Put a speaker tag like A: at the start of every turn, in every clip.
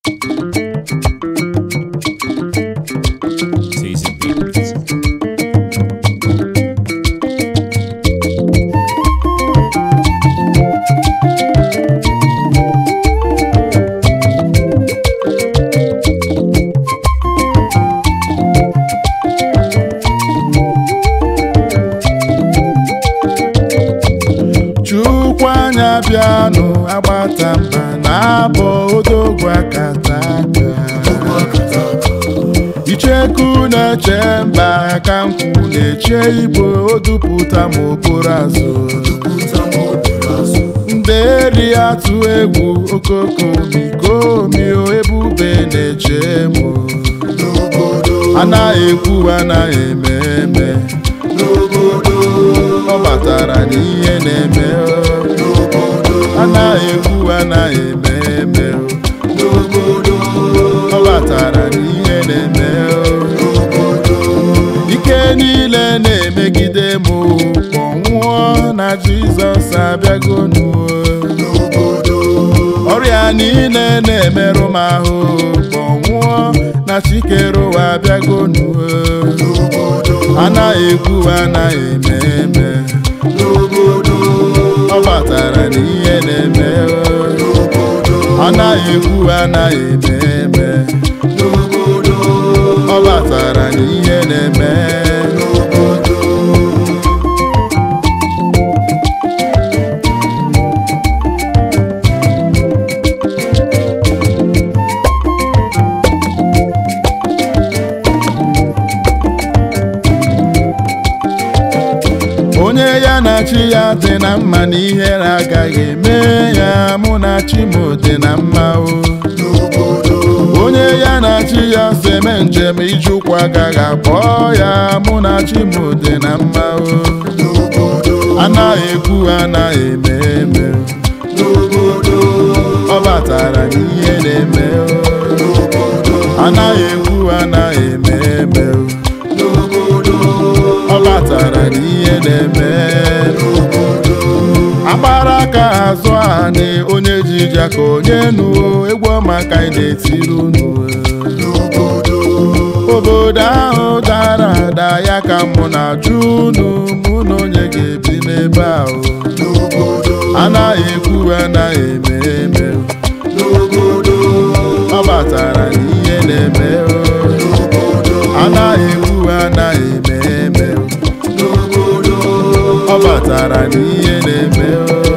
A: Season Beats.
B: chukwu anya bịanụ agbata mba na-abọ odogwu akata aka icheku na-eche mba aka nkwụ na-eche igbo odupụta ma okporo azụ nderi atụ egwu okokomikomi ebube na-eche mụ anaghị ekwu anaghị eme eme ọ batara n'ihe na-eme anaghị ekwu anaghị eme eme ọ batara n'ihe na-eme ike niile na-emegide m kpọnwụọ na jizọs abịagonu ọrịa niile na-emerụ m ahụ kpọnwụọ na chikere ụwa abịagonu anaghị ekwu anaghị eme eme ọ batara n'ihe na-eme anaghị ekwu anaghị eme eme ọ batara n'ihe na-eme onye ya na chi ya dị na mma na ihere agaghị eme ya mụ na chi m dị na mma o onye ya na chi ya so eme njem ije ụkwụ agaghị akpọ ya mụ na chi m dị na mma o anaghị ekwu anaghị eme eme ọ batara n'ihe na-eme o anaghị ekwu anaghị eme eme ọ batara n'ihe na-eme agbara aka azụ anị onye ji ija ka onye nuo egwu ọma ka anyị na-etiri unu obodo ahụ dara ada ya ka mụ na-ajụ unu mụ na onye ga-ebi n'ebe ahụ anaghị ekwu anaghị eme eme ọ batara n'ihe na-eme anaghị ekwu anaghị eme eme ọ batara n'ihe na-eme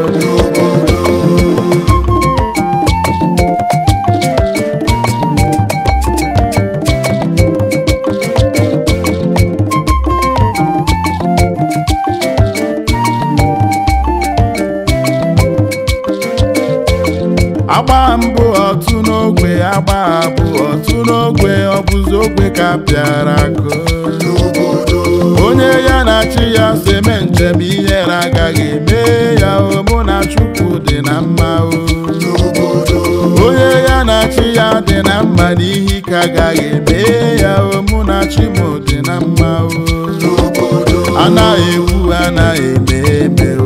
B: agba mbụ otu n'ogbe agba abụ otu n'ogbe ọ bụzi ogbe ka pịara akụ onye ya na chi ya so eme njem ihere agaghị eme ya o mụ na chukwu dị na mma o onye ya na chi ya dị na mma n'ihi ka agaghị eme ya o mụ na chi m dị na mma o anaghị ekwu anaghị eme eme o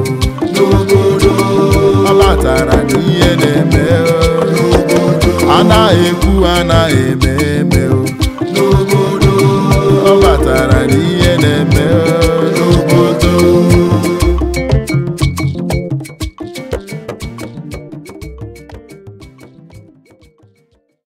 B: ọ batara n'ihe na-eme o anaghị ekwu anaghị eme eme